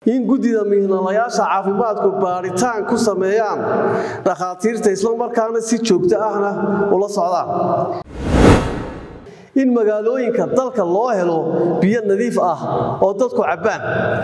in guddida mihnalayaasha caafimaadku baadhitaan ku sameeyaan dhakhaatiirta islamarkaana si joogto ahna ula socdaan in magaalooyinka dalka loo helo biyo nadiif ah oo dadku cabbaan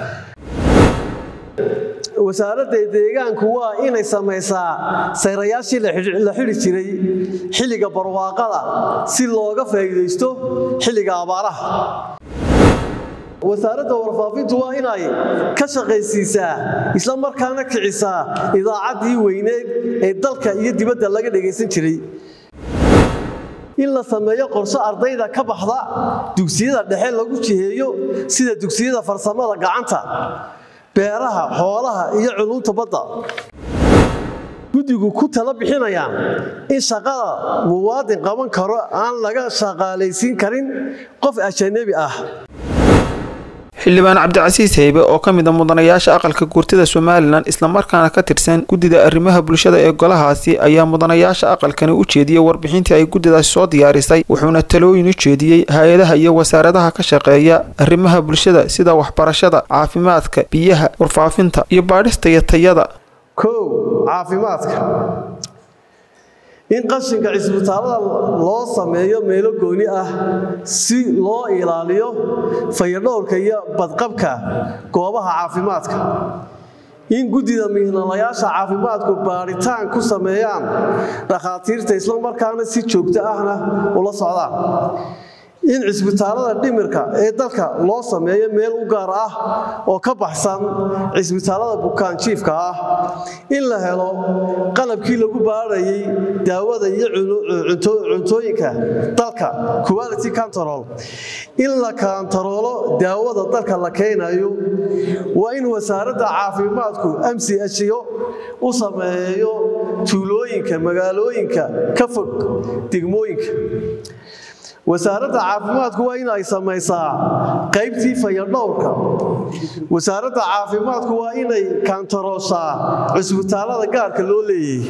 wasaaradda deegaanku waa inay samaysaa sayrayaashii la xidhi jiray xilliga barwaaqada si looga faa'iidaysto xilliga abaaraha wasaaradda warfaafintu waa inay ka shaqaysiisaa isla markaana kicisaa idaacaddii weyneed ee dalka iyo dibadda laga dhagaysan jiray in la sameeyo qorshe ardayda ka baxda dugsiyada dhexe lagu jiheeyo sida dugsiyada farsamada gacanta beeraha xoolaha iyo culunta badda guddigu ku tala bixinayaan in shaqada muwaadin qaban karo aan laga shaqaalaysiin karin qof ajanabi ah xildhibaan cabdicasiis heybe oo ka mid a mudanayaasha aqalka guurtida somalilan islamarkaana ka tirsan guddida arrimaha bulshada ee golahaasi ayaa mudanayaasha aqalkani u jeediyey warbixintii ay guddidaasi soo diyaarisay wuxuuna talooyin u jeediyey hay-adaha iyo wasaaradaha ka shaqeeya arrimaha bulshada sida waxbarashada caafimaadka biyaha warfaafinta iyo baadhista iyo tayada kow caafimaadka in qashinka cisbitaalada loo sameeyo meelo gooni ah si loo ilaaliyo fayadhowrka iyo badqabka goobaha caafimaadka in guddida mihnalayaasha caafimaadku baadhitaan ku sameeyaan dhakhaatiirta islamarkaana si joogto ahna ula socdaan in cisbitaalada dhimirka ee dalka loo sameeyo meel u gaar ah oo ka baxsan cisbitaalada bukaanjiifka ah in la helo qalabkii lagu baadhayay daawada iyo cuntooyinka dalka quality control in la kantaroolo daawada dalka la keenayo waa in wasaaradda caafimaadku mchyo u sameeyo tuulooyinka magaalooyinka ka fog degmooyinka wasaaradda caafimaadku waa in ay samaysaa qaybtii fayadhowrka wasaaradda caafimaadku waa inay kantarooshaa cusbitaalada gaarka loo leeyahay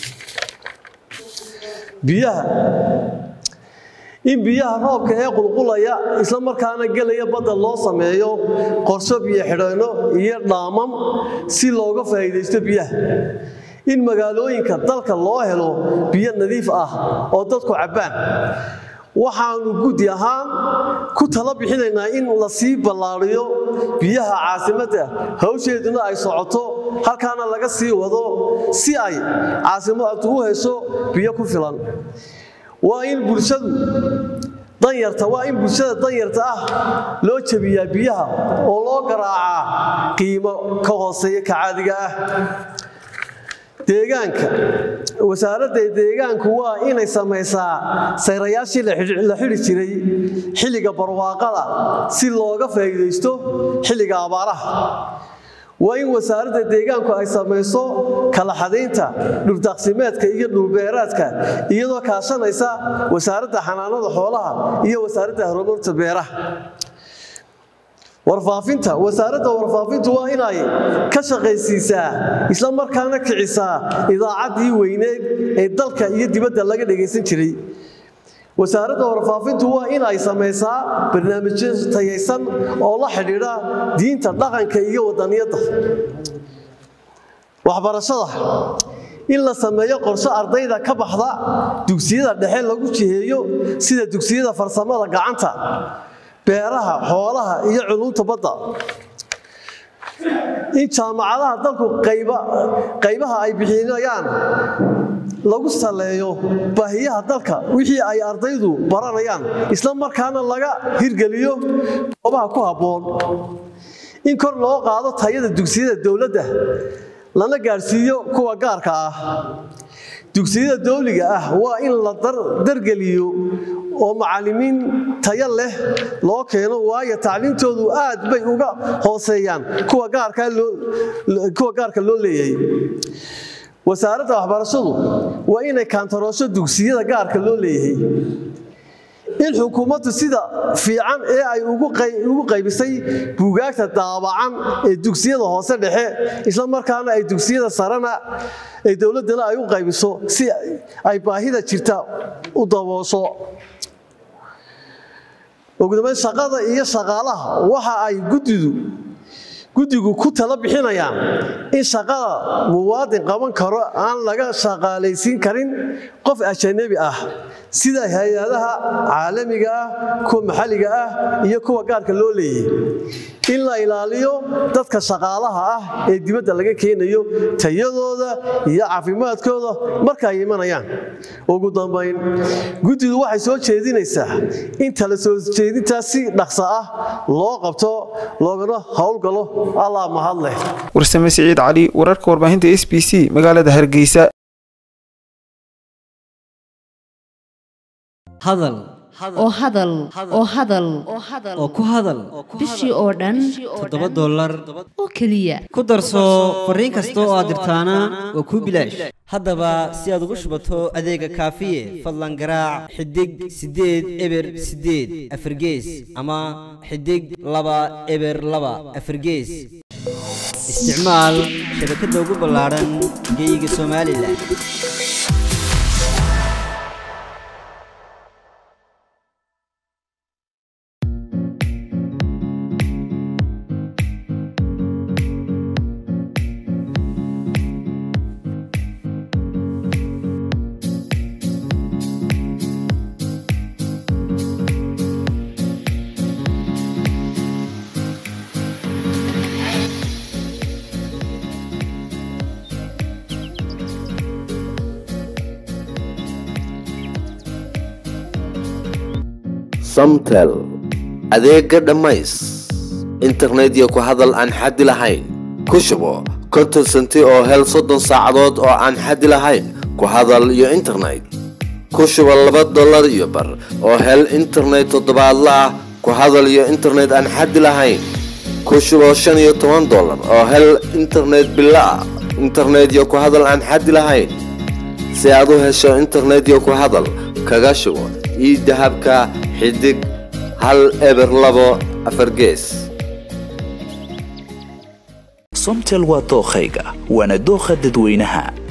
biyaha in biyaha roobka ee qulqulaya isla markaana gelaya badda loo sameeyo qorsho biyo xidheenno iyo dhaamam si looga faa'iidaysto biyaha in magaalooyinka dalka loo helo biyo nadiif ah oo dadku cabbaan waxaanu guddi ahaan ku tala bixinaynaa in la sii ballaariyo biyaha caasimadda hawsheeduna ay socoto halkaana laga sii wado si ay caasimaddu u hesho biyo ku filan waa in bulshadu danyarta waa in bulshada danyarta ah loo jebiyaa biyaha oo loo garaacaa qiimo ka hooseeya ka caadiga ah deegaanka wasaaradda deegaanku waa inay samaysaa sayrayaashii la xidhi jiray xilliga barwaaqada si looga faa'iidaysto xilliga abaaraha waa in wasaaradda deegaanku ay samayso kala xadaynta dhuldaaqsimeedka iyo dhulbeeraadka iyadoo kaashanaysa wasaaradda xanaanada xoolaha iyo wasaaradda horumarta beeraha warfaafinta wasaaradda warfaafintu waa inay ka shaqaysiisaa isla markaana kicisaa idaacaddii weyneed ee dalka iyo dibadda laga dhagaysan jiray wasaaradda warfaafintu waa inay samaysaa barnaamijyo tayaysan oo la xidhiidha diinta dhaqanka iyo wadaniyadda waxbarashada in la sameeyo qorshe ardayda ka baxda dugsiyada dhexe lagu jiheeyo sida dugsiyada farsamada gacanta beeraha xoolaha iyo culunta badda in jaamacadaha dalku qaybaha ay bixinayaan lagu saleeyo baahiyaha dalka wixii ay ardaydu baranayaan isla markaana laga hirgeliyo goobaha ku habboon in kor loo qaado tayada dugsiyada dowladda lana gaadhsiiyo kuwa gaarka ah dugsiyada dowliga ah waa in la dargeliyo oo macallimiin tayo leh loo keeno waayo tacliintoodu aad bay uga hooseeyaan kuwa gaarka loo leeyahay wasaaradda waxbarashadu waa inay kaantaroosho dugsiyada gaarka loo leeyahay in xukuumaddu sida fiican ee ay ugu qaybisay buugaagta daabacan ee dugsiyada hoose dhexe isla markaana ay dugsiyada sarena ee dowladdana ay u qaybiso si ay baahida jirta u daboosho ugudambeyn shaqada iyo shaqaalaha waxa ay guddidu guddigu ku tala bixinayaan in shaqada muwaadin qaban karo aan laga shaqaalaysiin karin qof ajanabi ah sida hay-adaha caalamiga ah kuwa maxalliga ah iyo kuwa gaarka loo leeyay in la ilaaliyo dadka shaqaalaha ah ee dibadda laga keenayo tayadooda iyo caafimaadkooda marka ay imanayaan ugu dambayn guddidu waxay soo jeedinaysaa in tala soo jeedintaas si dhaqso ah loo qabto loogana howlgalo allah mahadleh warsame siciid cali wararka warbaahinta s b c magaalada hargeysa hadal oo hadal oo hadal oo ku hadal bishii oo dhan toddoba dollar oo keliya ku darso fariin kasta oo aad dirtaana waa kuu bilaash haddaba si aad ugu shubato adeega kaafiye fadlan garaac xidig siddeed eber siddeed afargees ama xidig laba eber laba afargees isticmaal shabakadda ugu ballaadhan geeyiga somalilan samtel adeega dhammays internet iyo ku hadal aan xaddi lahayn ku shubo konton senti oo hel soddon saacadood oo aan xaddi lahayn ku hadal iyo internet ku shubo laba dollar iyo bar oo hel internet toddobaadla ah ku hadal iyo internet aan xaddi lahayn ku shubo shan iyo toban dollar oo hel internet bilo ah internet iyo ku hadal aan xaddi lahayn si aad u hesho internet iyo ku hadal kaga shubo ii dahabka xidig hal eber labo afargees somtel waa dookhayga waana dookha dadweynaha